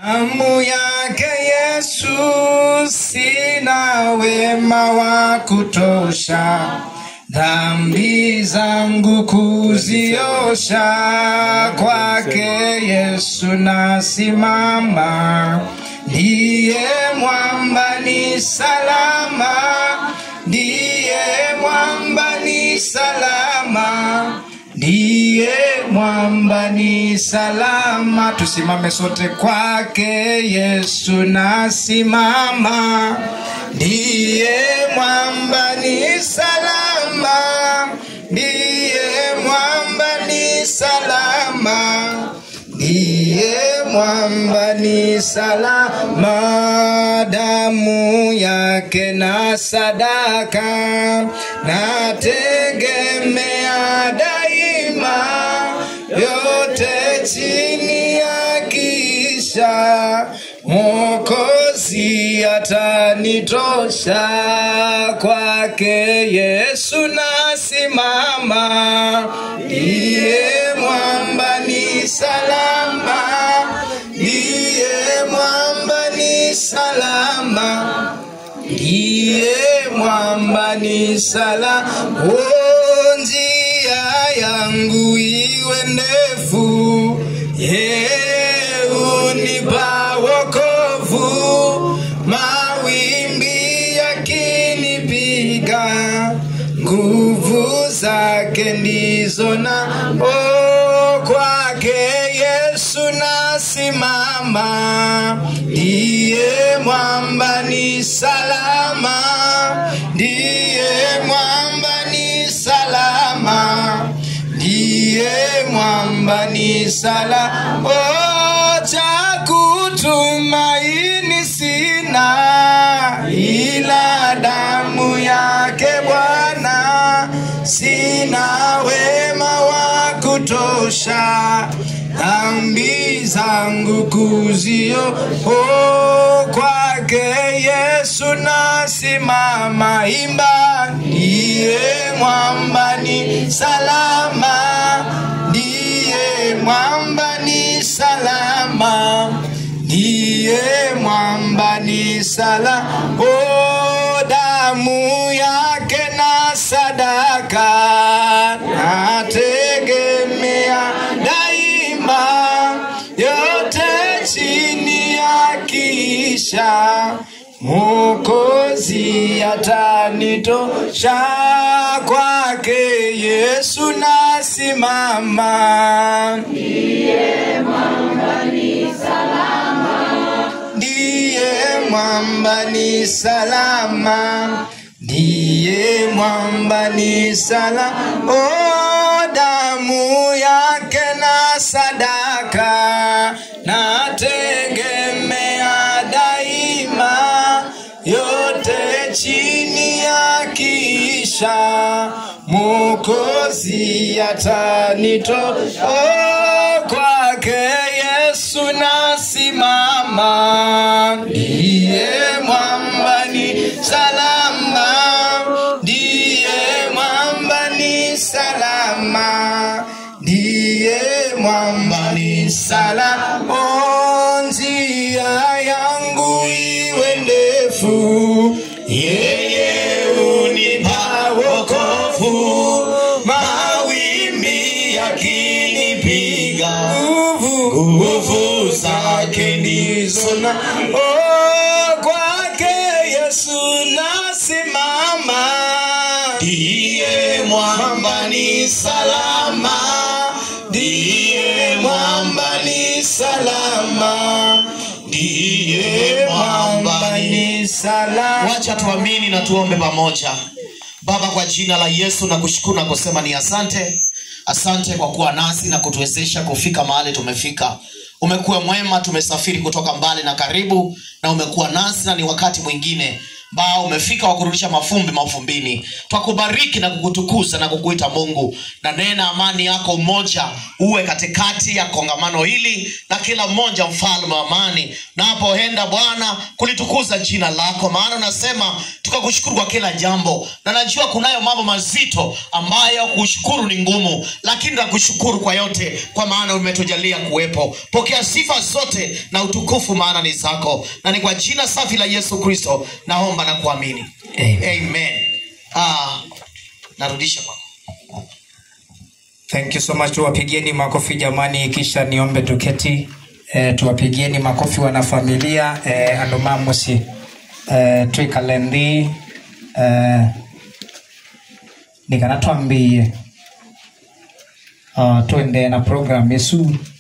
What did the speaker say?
Damu yake Yesu, sina wema wa kutosha, dhambi zangu kuziosha. Kwake Yesu nasimama, ndiye mwamba ni salama, ndiye mwamba ni salama ndiye mwamba ni salama. Tusimame sote kwake Yesu nasimama, ndiye mwamba ni salama, ndiye mwamba ni salama, ndiye mwamba ni salama. Damu yake na sadaka nategemea daima, yote chini ya kisha Mwokozi atanitosha, kwake Yesu nasimama, ndiye mwamba ni salama, ndiye mwamba ni salama ndiye mwamba ni salama. O, njia yangu iwe ndefu, yeye unipa wokovu. Mawimbi yakinipiga, nguvu zake ndizo na o, kwake Yesu nasimama, ndiye mwamba ni salama, ndiye mwamba ni salama, ndiye mwamba ni salama. O, cha kutumaini sina ila damu yake Bwana, sina wema wa kutosha dhambi zangu kuzio oh, kwake Yesu nasimama, imba ndiye mwamba ni salama, ndiye mwamba ni salama, ndiye mwamba ni salama, oh, damu yake na sadaka nategemea daima, yote chini ya kisha Mwokozi atanitosha, kwake Yesu nasimama. ndiye mwamba ni salama, ndiye mwamba ni salama. O, damu yake na sadaka nategemea daima, yote chini ya kisha Mwokozi atanitosha. O, kwake Yesu nasimama, ndiye mwamba ni salama, ndiye mwamba ni salama, ndiye mwamba ni salama. O, njia yangu iwe ndefu, yeye unipa wokovu, mawimbi yakinipiga nguvu nguvu zake ndizo na oh, kwake Yesu nasimama, ndiye mwamba ni salama, ndiye mwamba ni salama, ndiye mwamba ni salama. wacha tuamini na tuombe pamoja baba kwa jina la yesu na kushukuru na kusema ni asante asante kwa kuwa nasi na kutuwezesha kufika mahali tumefika umekuwa mwema tumesafiri kutoka mbali na karibu na umekuwa nasi na ni wakati mwingine ambao umefika wa kurudisha mafumbi mafumbini twakubariki na kukutukuza na kukuita mungu na nena amani yako umoja uwe katikati ya kongamano hili na kila mmoja mfalme wa amani napoenda bwana kulitukuza jina lako maana unasema tukakushukuru kwa kila jambo na najua kunayo mambo mazito ambayo kushukuru ni ngumu lakini nakushukuru kwa yote kwa maana umetujalia kuwepo pokea sifa zote na utukufu maana ni zako na ni kwa jina safi la yesu kristo naomba na kuamini Amen. amen ah, narudisha kwako Thank you so much. Tuwapigieni makofi jamani, kisha niombe tuketi. E, tuwapigieni makofi wanafamilia e, andomamusi e, twikalendi e, nikana twambie uh, twende na program yesu